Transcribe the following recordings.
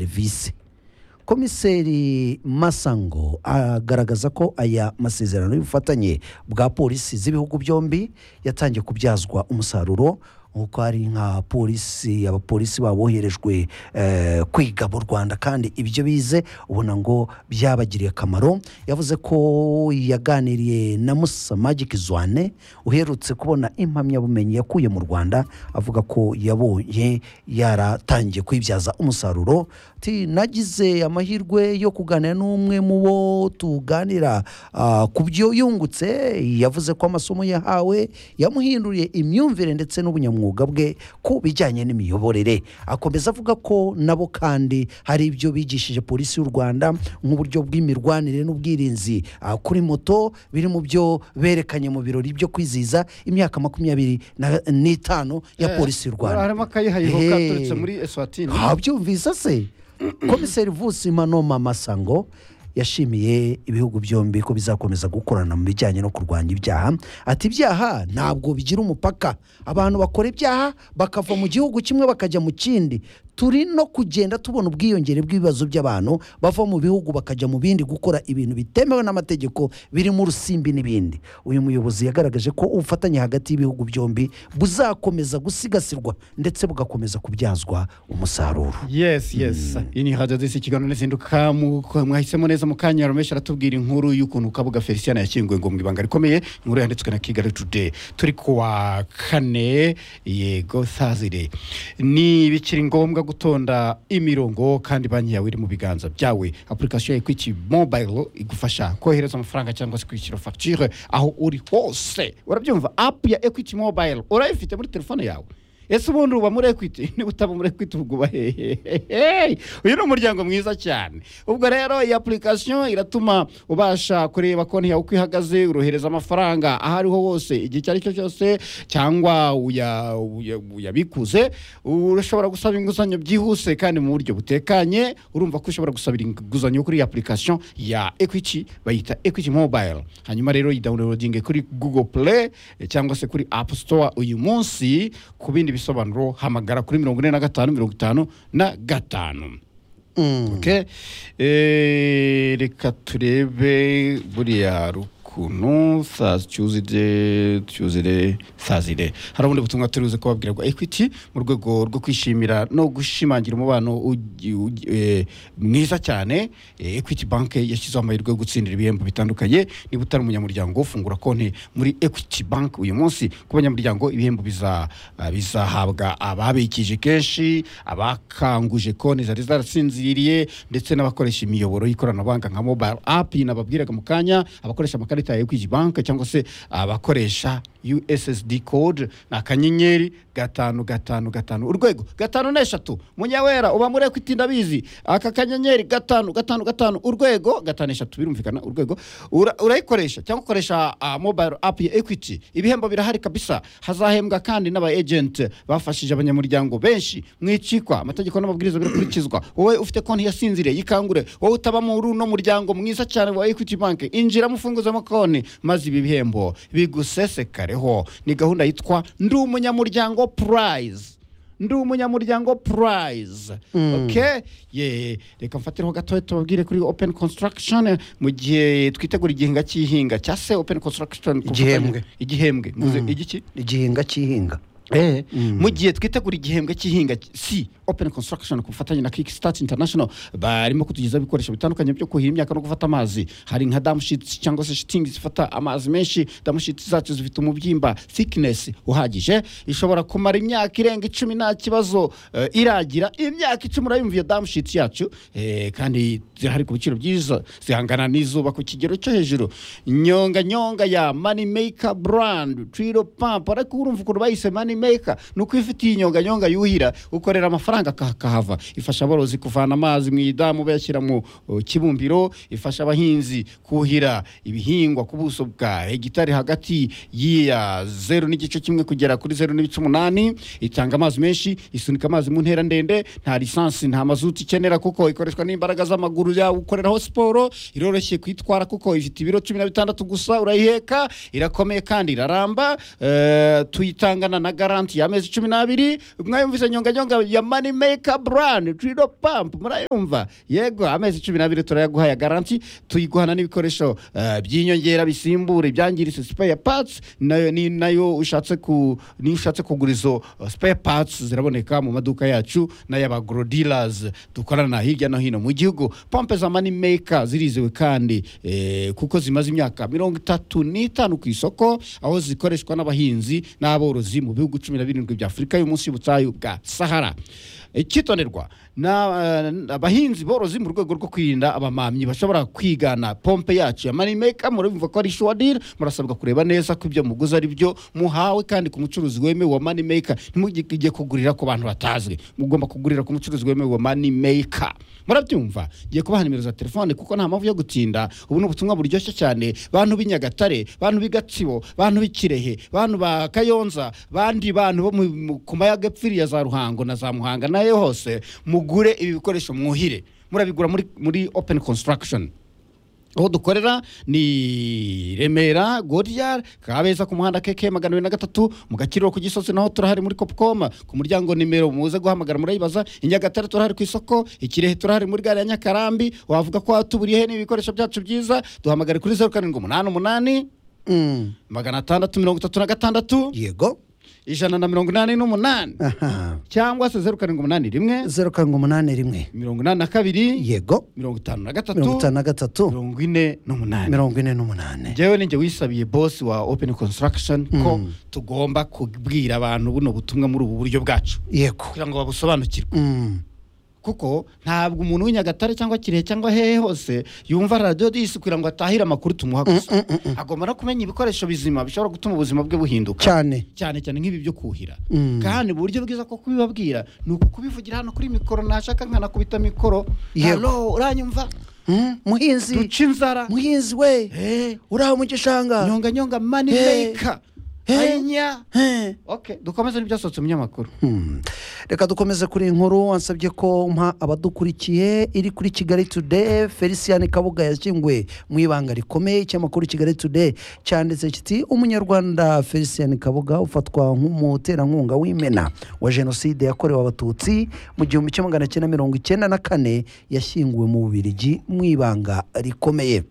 serivisi komiseri masango agaragaza ko aya masezerano y'ubufatanye bwa polisi z'ibihugu byombi yatangiye kubyazwa umusaruro nk'uko hari nka polisi abapolisi baboherejwe eh, kwiga mu rwanda kandi ibyo bize ubona ngo byabagiriye akamaro yavuze ko yaganiriye na musa magiki zwane uherutse kubona impamyabumenyi yakuye mu rwanda avuga ko yabonye yaratangiye kuyibyaza umusaruro ati nagize amahirwe yo kuganira n'umwe mu bo tuganira ah, ku byo yungutse yavuze ko amasomo yahawe yamuhinduriye imyumvire ndetse n'ubunyamwuga bwe ku bijyanye n'imiyoborere akomeza avuga ko nabo kandi hari ibyo bigishije polisi y'u rwanda nk'uburyo bw'imirwanire n'ubwirinzi ah, kuri moto biri mu byo berekanye mu birori byo kwizihiza imyaka makumyabiri na- n'itanu ya polisi y'u rwanda harimo akayihayihoka Ehe. turutse muri eswatini habyumvise se komiseri vusima noma masango yashimiye ibihugu byombi ko bizakomeza gukorana mu bijyanye no kurwanya ibyaha ati ibyaha ntabwo bigira umupaka abantu bakora ibyaha bakava mu gihugu kimwe bakajya mu kindi turi no kugenda tubona ubwiyongere bw'ibibazo by'abantu bava mu bihugu bakajya mu bindi gukora ibintu bitemewe n'amategeko birimo urusimbi n'ibindi uyu muyobozi yagaragaje ko ubufatanye hagati y'ibihugu byombi buzakomeza gusigasirwa ndetse bugakomeza kubyazwa umusaruro yes yes iyi ni radiyo disi kiganiro n'izinduka mwahisemo neza mu kanya rumesha aratubwira inkuru y'ukuntu kabuga felicien yashyinguwe ngo mu ibanga rikomeye inkuru yanditswe na kigali today turi kuwa kane yego sazire ni bikiri ngombwa gutonda imirongo kandi banki yawe iri mu biganza byawe apurikasiyo ya ekwiti mobayiro igufasha kohereza amafaranga cyangwa se kwishyura fagitire aho uri hose urabyumva apu ya ekwiti mobayiro urayifite muri telefone yawe ese ubundi uba muri ekwiti niba utaba muri ekwiti ubwo uba hehehe uyu ni umuryango mwiza cyane ubwo rero iyi apulikasiyo iratuma ubasha kureba konti yawe uko ihagaze urohereza amafaranga aho ariho hose igihe icyo ari cyo cyose cyangwa uya- uya- uyabikuze urashobora gusaba inguzanyo byihuse kandi mu buryo butekanye urumva ko ushobora gusabira inguzanyo kuri iyi apulikasiyo ya ekwiti bayita ekwiti mobayiro hanyuma rero yidawunirodinge kuri google play eh, cyangwa se kuri apu store uyu munsi ku bindi bisobanuro hamagara kuri mirongo ine na gatanu mirongo itanu na gatanu okay? Eh, reka turebe buriya rukuntu sazire cyuzire sazire hari ubundi butumwa turibuze kubabwira bwa equity mu rwego rwo kwishimira no gushimangira umubano ugi- ugi- eh, mwiza cyane Eh, equity banke yashyizeho amahirwe yo gutsindira ibihembo bitandukanye niba utari umunyamuryango fungura konti muri equity bank uyu munsi ku banyamuryango ibihembo biza- ah, bizahabwa ababikije kenshi abakanguje konti zari zarasinziriye ndetse n'abakoresha imiyoboro y'ikoranabuhanga nka mobile app nababwiraga mu kanya abakoresha amakarita ya equity bank cyangwa se abakoresha ussd code ni akanyenyeri gatanu gatanu gatanu urwego gatanu n'eshatu munyawera uba muri equity ndabizi aka kanyenyeri gatanu gatanu gatanu urwego gatanu eshatu birumvikana urwego Ura- urayikoresha cyangwa ukoresha ah, mobile app ya equity ibihembo birahari kabisa hazahembwa kandi n'aba agent bafashije abanyamuryango benshi mwicikwa amategeko n'amabwiriza birakurikizwa wowe ufite konti yasinziriye yikangure wowe utaba muri uno muryango mwiza cyane wa equity bank injiramo ufunguzamo konti maze ibi bihembo bigusesekareho ni gahunda yitwa ndi umunyamuryango prize ndi umunyamuryango prize okay ye reka mfatireho gatoya tubabwire kuri open construction mu gihe twitegura igihinga cy'ihinga cya se open construction ku Igihembwe. bufatanye- igihembwe mvuze igiki igihinga cy'ihinga Eh, mu gihe twitegura igihembwe cy'ihinga cy- si open construction ku bufatanye na kickstart international barimo kutugezaho ibikoresho bitandukanye byo kuhira imyaka no gufata amazi hari nka dam sheets cyangwa se shitingi zifata amazi menshi dam sheets zacu zifite umubyimba thickness uhagije ishobora kumara imyaka irenga icumi nta kibazo eh, iragira imyaka icumi urayumva iyo dam sheets yacu eh, kandi zirahari ku biciro byiza zihangana n'izuba ku kigero cyo hejuru nyonga nyonga ya money maker brand trilo pump ariko urumva ukuntu bayise money maker ni uko iyo ufite iyi nyonga nyonga yuhira ukorera amafaranga akah- akahava ifasha aborozi kuvana amazi mu idamu bayashyira mu uh, kibumbiro ifasha abahinzi kuhira ibihingwa ku buso bwa hegitari hagati y'iya zeru n'igice kimwe kugera kuri zeru n'ibice umunani itanga amazi menshi isunika amazi mu ntera ndende nta lisansi nta mazuti ikenera kuko ikoreshwa n'imbaraga z'amaguru yawe ukoreraho siporo iroroshye kuyitwara kuko ifite ibiro cumi na bitandatu gusa urayiheka irakomeye kandi iraramba eh, tuyitangana na gara garanti y'amezi cumi n'abiri mwayumvise nyonganyonga ya mani meka burani tirido pampu murayumva yego amezi cumi n'abiri turayaguha ya garanti tuyiguhana n'ibikoresho eh, by'inyongera bisimbura ibyangiritse spare parts nayo ni nayo ushatse ku niyo ushatse kugura izo eh, spare parts ziraboneka mu maduka yacu n'ay'abagro dealers dukorana hirya no hino mu gihugu pompe za mani meka zirizewe kandi eh, kuko zimaze imyaka mirongo itatu n'itanu ku isoko aho zikoreshwa n'abahinzi n'aborozi mu bihugu cumi na birindwi bya afurika y'umunsi y'ubutayu bwa sahara ikitonderwa na- eh, abahinzi borozi mu rwego rwo kwirinda abamamyi bashobora kwigana pompe yacu ya mani meka murumva ko ari shuwadiri murasabwa kureba neza ko ibyo muguze ari byo muhawe kandi ku mucuruzi wemewe wa mani meka ntimujye kugurira ku bantu batazwi mugomba kugurira ku mucuruzi wemewe wa mani meka murabyumva ngiye kubaha nimero za telefone kuko nta mpamvu yo gutinda ubu ni ubutumwa buryoshye cyane bantu b'i nyagatare bantu b'i gatsibo bantu b'i kirehe bantu ba kayonza bandi bantu bo mu- mu- ku mayaga epfiriya za ruhango na za muhanga nayo hose mugure ibi bikoresho mwuhire murabigura muri, muri open construction aho dukorera ni remera gorya kabeza ku muhanda keke magana abiri na gatatu mu gakiriro ku gisozi naho turahari muri kopcom ku muryango nimero muze guhamagara murayibaza i nyagatare turahari ku isoko ikirehe turahari muri gare ya nyakarambi wavuga ko watuburiyehe n'ibikoresho byacu byiza duhamagare kuri zeru karindwi umunani umunani Mm. magana atandatu mirongo itatu na gatandatu yego ijana na mirongo inani n'umunani aha cyangwa se zeru karindwi umunani rimwe zeru karindwi umunani rimwe mirongo inani na kabiri yego mirongo itanu na mirongo gatatu itanu na gatatu mirongo ine n'umunani mirongo ine n'umunani njyewe ninjye wisabiye bosi wa open construction ko tugomba kubwira abantu buno butumwa muri ubu buryo bwacu yego kugira ngo babusobanukirwe Mm. kuko ntabwo umuntu w'inyagatare cyangwa kirehe cyangwa hehe hose yumva radiyo disi kugira ngo atahire amakuru tumuha gusa agomba no kumenya ibikoresho bizima bishobora gutuma ubuzima bwe buhinduka cyane cyane cyane nk'ibi byo kuhira Mm. kandi uburyo bwiza bwo kubibabwira ni ukukubivugira hano kuri mikoro nashaka nkanakubita mikoro Yego. halo uranyumva Mm, muhinzi duca inzara muhinzi we Eh. uraho mu gishanga nyonga nyonga mani Hey. meka Hey. anya Eh. okay dukomeze n'ibyasohotse mu binyamakuru Hmm. reka dukomeze kuri iyi nkuru wansabye ko mpa abadukurikiye iri kuri kigali today felicien kabuga yashyinguwe mu ibanga rikomeye ikinyamakuru kigali today cyanditse kiti umunyarwanda felicien kabuga ufatwa nk'umuterankunga w'imena wa jenoside yakorewe abatutsi mu gihumbi kimwe magana cyenda mirongo icyenda na kane yashyinguwe mu bubirigi mu ibanga rikomeye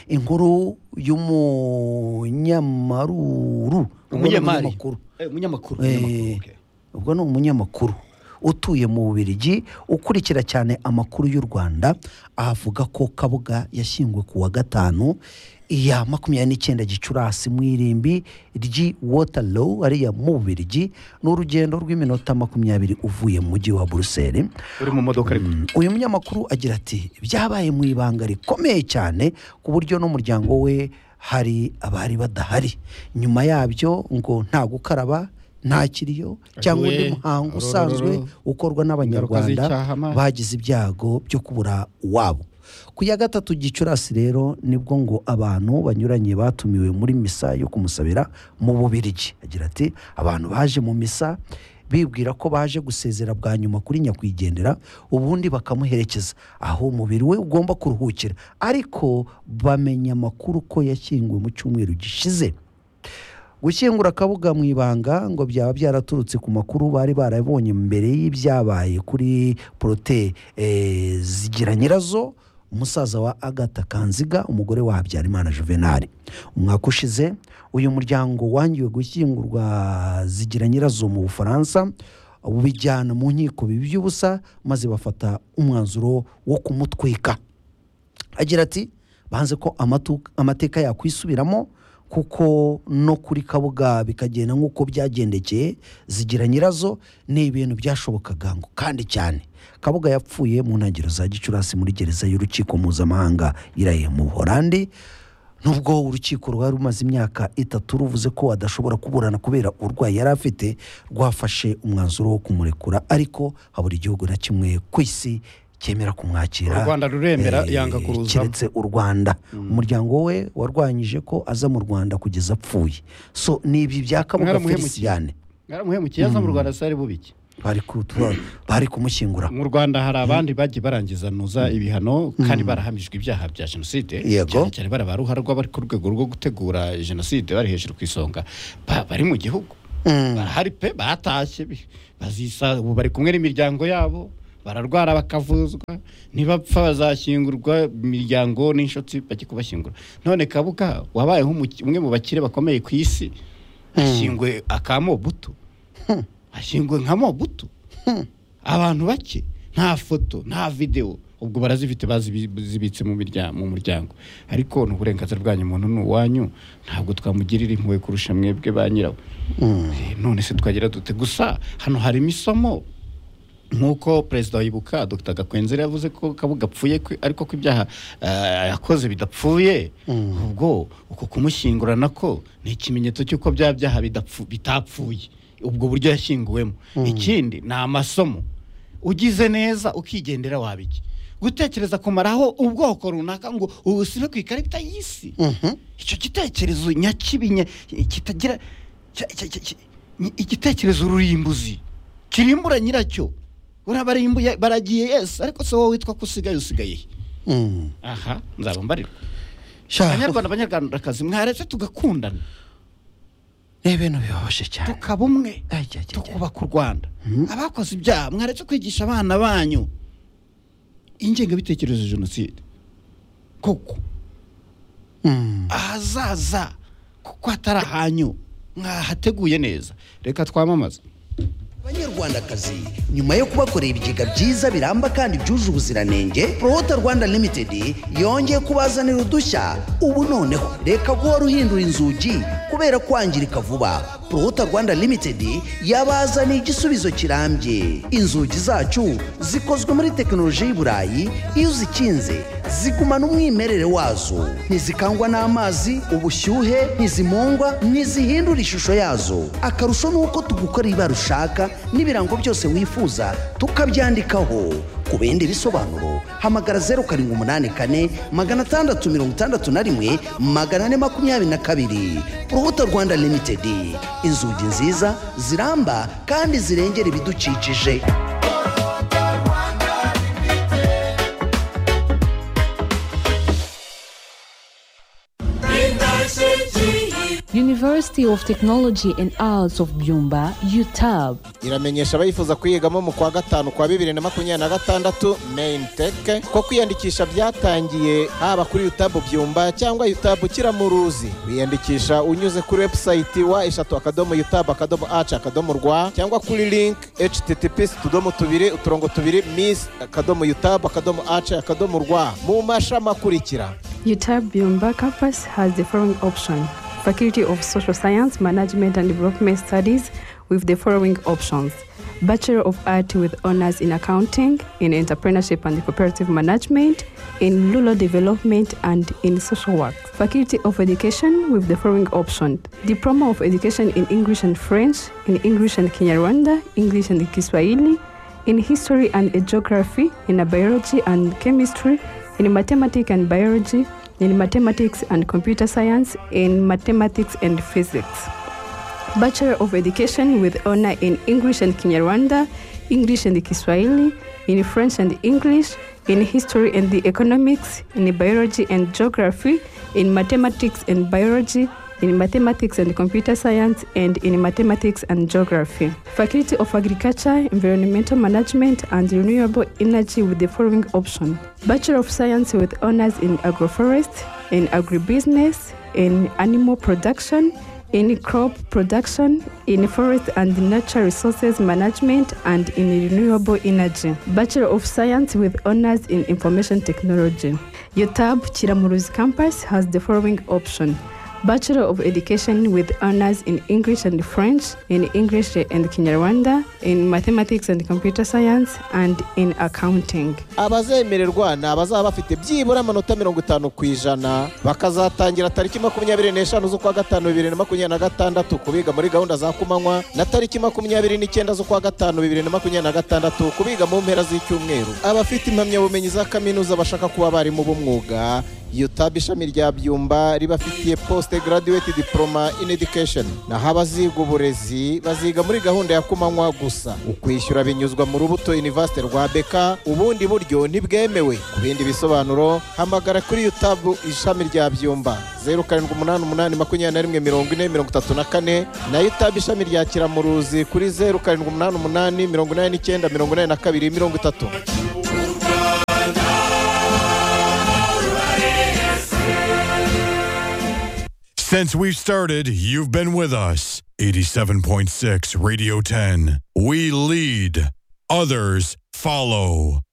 inkuru y'umunyamaruru Umunyamari. Umunyamakuru. Eh, umunyamakuru Eh, umunyamakuru, okay. ubwo ni umunyamakuru utuye mu bubirigi ukurikira cyane amakuru y'u rwanda avuga ko kabuga yashyinguwe ku wa gatanu ya makumyabiri n'icyenda gicurasi mu irimbi ry'i waterloo ariya mu bubirigi ni urugendo rw'iminota makumyabiri uvuye mu mujyi wa buruseli uri mu modoka ariko uyu munyamakuru agira ati byabaye mu ibanga rikomeye cyane ku buryo n'umuryango we hari abari badahari nyuma yabyo ngo nta gukaraba nta kiriyo cyangwa undi Ahuye, muhango arorororo. usanzwe ukorwa Ingaruka n'abanyarwanda z'icyaha, amazi. bagize ibyago byo kubura uwabo ku ya gatatu gicurasi rero nibwo ngo abantu banyuranye batumiwe muri misa yo kumusabira mu bubirigi agira ati abantu baje mu misa bibwira ko baje gusezera bwa nyuma kuri nyakwigendera ubundi bakamuherekeza aho umubiri we ugomba kuruhukira ariko bamenya amakuru ko yashyinguwe mu cyumweru gishize gushyingura akabuga mu ibanga ngo byaba byaraturutse ku makuru bari barabonye mbere y'ibyabaye kuri porote eh, zigira nyirazo umusaza wa agata kanziga umugore wa habyarimana juvenali umwaka ushize uyu muryango wangiwe gushyingurwa zigira nyirazo mu bufaransa ubijyana mu nkiko bibi by'ubusa maze bafata umwanzuro wo kumutwika agira ati banze ko amatu- amateka yakwisubiramo kuko no kuri kabuga bikagenda nk'uko byagendekeye zigira nyirazo ni ibintu byashobokaga ngo kandi cyane kabuga yapfuye mu ntangiriro za gicurasi muri gereza y'urukiko mpuzamahanga iraye mu buholandi nubwo urukiko rwari rumaze imyaka itatu ruvuze ko adashobora kuburana kubera uburwayi yari afite rwafashe umwanzuro wo kumurekura ariko habura igihugu na kimwe ku isi cyemera kumwakira u rwanda ruremera Eh, yanga kuruzamo keretse u rwanda umuryango we warwanyije ko aza mu rwanda kugeza apfuye so ni ibi bya kabuga Mwaramuhemukiye. feliciyane mwaramuhemukiye yaza mu rwanda sari bubiki bari kutu- bari kumushyingura mu rwanda hari abandi bagiye barangizantuza ibihano kandi barahamijwe ibyaha bya jenoside Yego. cyane cyane bari ba ruharwa bari ku rwego rwo gutegura jenoside bari hejuru ku isonga ba- bari mu gihugu barahari pe batashye bi- bazisa ubu bari kumwe n'imiryango yabo bararwara bakavuzwa ntibapfa bazashyingurwa imiryango n'inshuti bajye kubashyingura none kabuga wabaye nk'umuki- umwe mu bakire bakomeye ku isi ashyingwe aka mobutu ashyingwe nka mobutu abantu bake nta foto nta videwo ubwo barazifite bazibitse mu mirya- mu muryango ariko ni uburenganzira bwanyu umuntu ni uwanyu ntabwo twamugirira impuhwe kurusha mwebwe ba nyirawo Eh, none se twagira dute gusa hano harimo isomo nk'uko perezida wibuka dr gakwenzera yavuze ko kabuga apfuye kwe- ariko ko ibyaha eh, yakoze bidapfuye ubwo uko kumushyingura nako ni ikimenyetso cy'uko bya byaha bidapfu- bitapfuye ubwo buryo yashyinguwemo ikindi ni amasomo ugize neza ukigendera waba iki gutekereza kumaraho ubwoko runaka ngo ubusibe ku ikarita y'isi icyo gitekerezo nyakibi nya- kitagira cya- cya- cya- cya- ni igitekerezo rurimbuzi kirimbura nyiracyo urabarimbuye baragiye yes ariko se wowe witwa ko usigaye usigaye he? aha nzaba mbarirwa abanyarwanda abanyarwandakazi mwaretse tugakundana ni ibintu bibabaje cyane tukaba umwe Ajya, ajya, ajya. tukubaka u rwanda abakoze ibyaha mwaretse kwigisha abana banyu ingengabitekerezo ya jenoside koko Mm. ahazaza kuko hatari ahanyu mwahateguye neza reka twamamaze banyarwandakazi nyuma yo kubakorera ibigega byiza biramba kandi byuje ubuziranenge prohota rwanda limited yongeye kubazanira udushya ubu noneho reka guhora uhindura inzugi kubera kwangirika vuba prohota rwanda limited yabazaniye igisubizo kirambye inzugi zacu zikozwe muri tekinoloji y'iburayi iyo uzikinze zigumana umwimerere wazo ntizikangwa n'amazi ubushyuhe ntizimungwa ntizihindura ishusho yazo akarusho ni uko tugukorera ibara ushaka n'ibirango byose wifuza tukabyandikaho ku bindi bisobanuro hamagara zeru karindwi umunani kane magana atandatu mirongo itandatu na rimwe magana ane makumyabiri na kabiri urubuto rwanda limitedi inzugi nziza ziramba kandi zirengera ibidukikije University of Technology and Arts of Byumba, UTAB. iramenyesha abayifuza kuyigamo mu kwa gatanu kwa bibiri na makumyabiri na gatandatu main tech ko kwiyandikisha byatangiye haba kuri yutabu byumba cyangwa yutabu kiramuruzi wiyandikisha unyuze kuri website wa eshatu akadomo yutabu akadomo aci akadomo rwa cyangwa kuri link https utudomo tubiri uturongo tubiri miss akadomo yutabu akadomo aci akadomo rwa mu mashami akurikira UTAB Byumba campus has the following option Faculty of Social Science, Management and Development Studies with the following options Bachelor of Art with honors in accounting, in entrepreneurship and cooperative management, in rural development and in social work. Faculty of Education with the following option Diploma of Education in English and French, in English and Kinyarwanda, English and Kiswahili, in history and geography, in biology and chemistry, in mathematics and biology, in mathematics and computer science, in mathematics and physics. Bachelor of Education with honor in English and Kinyarwanda, English and Kiswahili, in French and English, in history and the economics, in biology and geography, in mathematics and biology, in mathematics and computer science, and in mathematics and geography. Faculty of Agriculture, Environmental Management, and Renewable Energy with the following option Bachelor of Science with honors in agroforest, in agribusiness, in animal production in crop production, in forest and nature resources management, and in renewable energy. Bachelor of Science with honors in information technology. UTAB Chiramuruzi campus has the following option. Bachelor of Education with honors in English and French, in English and Kinyarwanda, in mathematics and computer science, and in accounting. abazemererwa ni abazaba bafite byibura amanota mirongo itanu ku ijana bakazatangira tariki makumyabiri n'eshanu z'ukwa gatanu bibiri na makumyabiri na gatandatu kubiga muri gahunda za kumanywa na tariki makumyabiri n'icyenda z'ukwa gatanu bibiri na makumyabiri na gatandatu kubiga mu mpera z'icyumweru abafite impamyabumenyi za kaminuza bashaka kuba abarimu b'umwuga utab ishami rya byumba ribafitiye post graduate diploma in education naho abaziga uburezi baziga muri gahunda ya kumanywa gusa ukwishyura binyuzwa mu rubuto university rwa beka ubundi buryo ntibwemewe ku bindi bisobanuro hamagara kuri utab ishami rya byumba zeru karindwi umunani umunani makumyabiri na rimwe mirongo ine mirongo itatu na kane nayo utab ishami rya kiramuruzi kuri zeru karindwi umunani umunani mirongo inani n'icyenda mirongo inani na kabiri mirongo itatu Since we've started, you've been with us. 87.6 Radio 10. We lead, others follow.